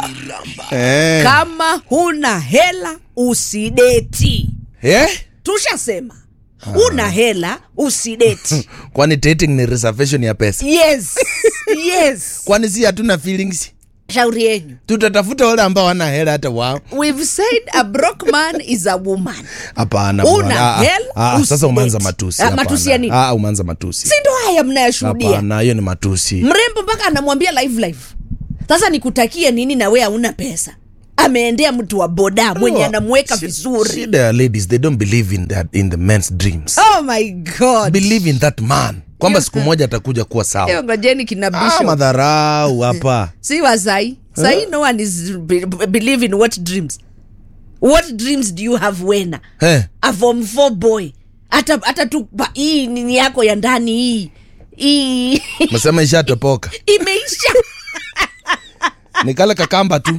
Eh. kama huna hela usideti Eh? tushasema una hela usideti kwani dating ni reservation ya pesa yes yes kwani si hatuna feelings shauri yenyu tutatafuta wale ambao wana hela hata wao we've said a broke man is a woman hapana Una bwana. Ah, hela, ah, ah, sasa usidate. umeanza matusi Ah, hapana. matusi ya nini? Ah, umeanza matusi si ndo haya mnayashuhudia hapana hiyo ni matusi mrembo mpaka anamwambia live live sasa nikutakie nini na we hauna pesa ameendea mtu wa boda mwenye anamweka Shi- vizuri shida ya ladies they don't believe in that in the men's dreams oh my god believe in that man kwamba siku moja atakuja kuwa Hiyo sawa ngojeni kina ah, bishop madharau hapa si wasai sai no one is be, believe in what dreams what dreams do you have wena Eh, a form 4 boy hata hata tu pa- hii nini yako ya ndani hii hii mesema ishatopoka imeisha ni kale kakamba tu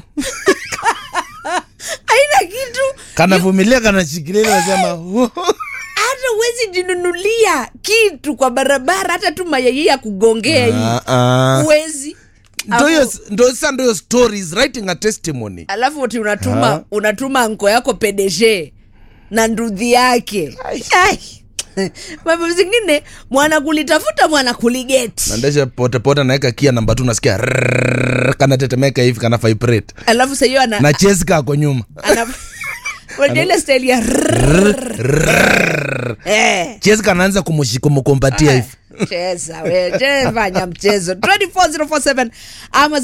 haina kitu kanavumilia kanashikilia nasema hata huwezi jinunulia kitu kwa barabara hata tu mayai ya kugongea hii huwezi ndo hiyo Alafu- ndo sasa ndo hiyo story is writing a testimony alafu ati unatuma Ha? unatuma anko yako pedeshe na ndudhi yake Ai. mambo zingine mwana kulitafuta mwana kuligeti naendesha potepote naweka kia namba tu nasikia rrrr, kanatetemeka hivi kana vibrate alafu sahiyo ana, na cheska ako nyuma ana unajua ile style ya eh. cheska anaanza kumushi- kumukumbatia hivi cheza we je, fanya mchezo 24047 ama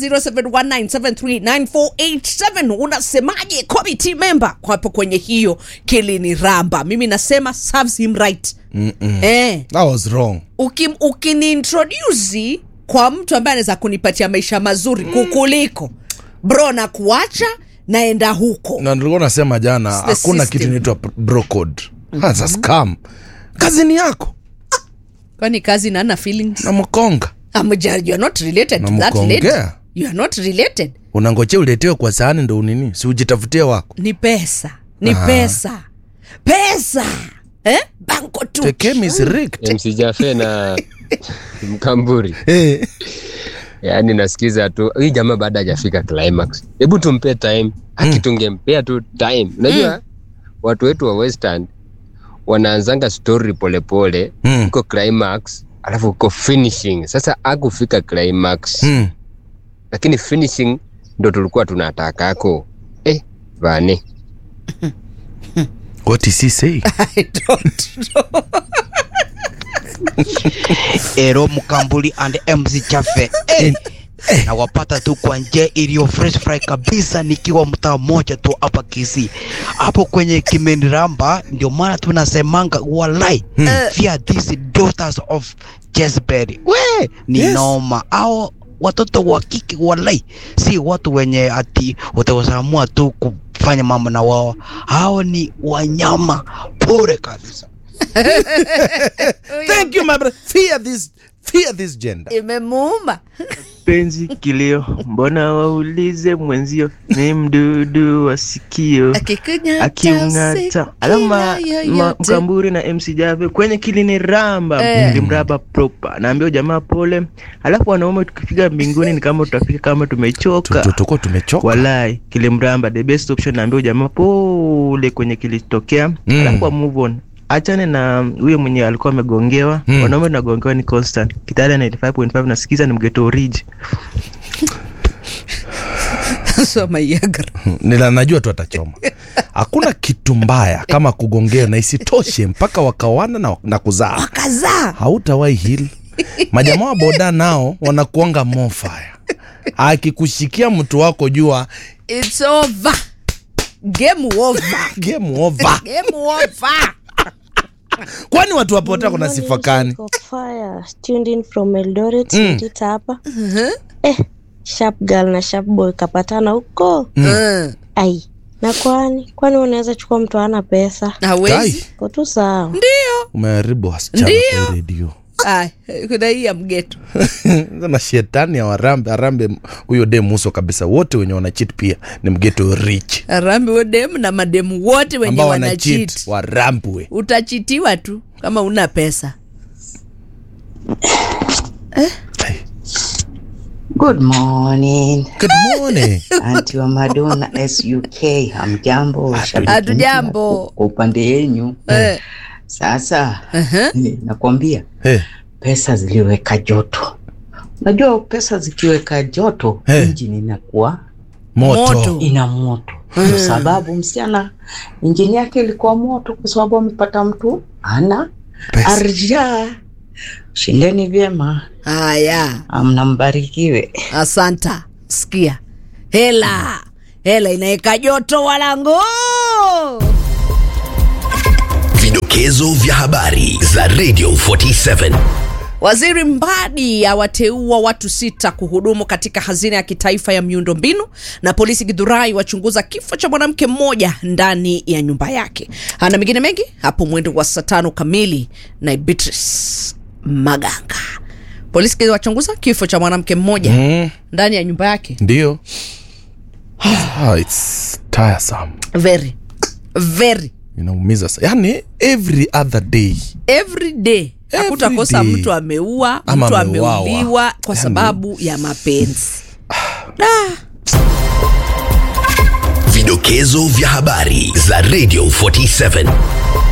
0719739487 unasemaje committee member kwapo kwenye hiyo kilini ramba mimi nasema serves him right eh, that was wrong ukim, ukiniintrodusi kwa mtu ambaye anaweza kunipatia maisha mazuri kukuliko bro na kuacha naenda huko na nilikuwa nasema jana the hakuna system. kitu inaitwa bro code That's a scam kazini yako kwani kazi nana feelings na mkonga Amuja, you are not related to that lady Namkongea. you are not related unangojea uletewe kwa sahani ndo unini si ujitafutie wako ni pesa ni pesa pesa eh? banko tu tekemi is rigged. MC Jafe na Mkamburi, Eh. yaani nasikiza tu hii jamaa baada hajafika climax, hebu tumpe time. Haki tungempea tu time. Unajua watu wetu wa Western wanaanzanga story polepole Mm. uko climax alafu uko finishing. Sasa akufika climax Hmm. lakini finishing ndo tulikuwa tunatakako eh, vane what is he saying I don't know. Ero Mkambuli and MC Chafe eh, na wapata tu kwa njia iliyo fresh fry kabisa, nikiwa mtaa mmoja tu hapa Kisii, hapo kwenye Kimeniramba. Ndio maana tunasemanga walai via these daughters of Jezebel, we ni Yes. noma au watoto wa kike walai, si watu wenye ati watawasamua tu kufanya mambo na wao, hao ni wanyama pure kabisa. thank you my brother fear this fear this gender imemuuma penzi kilio, mbona waulize mwenzio ni mdudu wa sikio akiung'ata. Alafu ma- ma- Mkamburi na MC Jave kwenye kilini ramba Eh. nilimraba proper, naambia jamaa pole. Alafu wanaume tukifika mbinguni ni kama tutafika kama tumechoka. tuko tumechoka Walai, kilimramba the best option, naambia jamaa pole kwenye kilitokea. Mm. Alafu wa move on achane na huyo mwenye alikuwa amegongewa Mm. wanaume tunagongewa ni constant kitale 95.5 nasikiza ni mgeto oriji soma yagra nila najua tu atachoma hakuna kitu mbaya kama kugongea na isitoshe mpaka wakawana na, na kuzaa kazaa hautawahi hili majamaa wa boda nao wanakuanga mofaya akikushikia mtu wako jua it's over game over game over game over kwani watu wapota kuna sifa kani Fire tuned in from Eldoret Mm. Ndita hapa eh, sharp girl na sharp boy kapatana huko Mm. ai na kwani kwani unaweza chukua mtu ana pesa hawezi Kai, ko tu sawa ndio umeharibu wasichana Ndio. kwa redio Ay, kuna hii ya mgeto na shetani ya warambe arambe huyo dem uso kabisa wote wenye wanachit pia ni mgeto rich arambi wodemu na mademu wote wenye ambao wanachit wanachit warambwe utachitiwa tu kama una pesa Good morning. Good morning. Anti wa Madonna SUK, hamjambo? Shabiki Hatujambo. mpya Kwa upande yenyu Eh, sasa, aha. eh, nakwambia hey, pesa ziliweka joto. Unajua pesa zikiweka joto Eh. injini inakuwa moto. Moto. ina moto kwa sababu msichana injini yake ilikuwa moto kwa sababu amepata mtu ana Pesa. arja. Shindeni vyema, Haya, mnambarikiwe. asanta. Sikia, hela hela inaweka joto walango. Vidokezo vya habari za Radio 47. Waziri Mbadi awateua watu sita kuhudumu katika hazina ya kitaifa ya miundombinu, na polisi Githurai wachunguza kifo cha mwanamke mmoja ndani ya nyumba yake. Ana mengine mengi hapo mwendo wa saa tano kamili na Beatrice Maganga. Polisi wachunguza kifo cha mwanamke mmoja Mm, ndani ya nyumba yake. ndio. Ah, it's tiresome. Very very Inaumiza sa. Yani every other day. every day Every hakutakosa day. mtu ameua, Ama mtu ameuawa. ameuliwa kwa Yani- sababu ya mapenzi. Vidokezo vya habari za Radio 47.